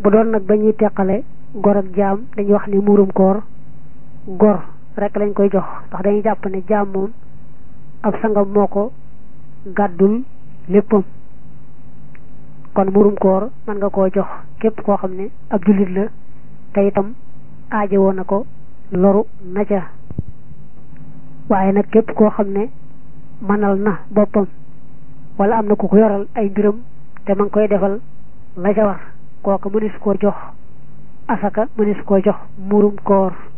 bu doon nag ba ñuy teqale gor ak jaam dañuy wax ni muurum koor gor rek lañ koy jox ndax dañuy jàpp ne jaam moom ab sangam moo ko gàddul léppam kon muurum koor mën nga koo jox képp koo xam ne ab jullit la te itam aaje woon na ko loru na ca waaye nag képp koo xam ne mënal na boppam wala am na ku ko yoral ay mbiram te ma ngi koy defal la ca war kooka mënees koo jox asaka mënees koo jox muurum koor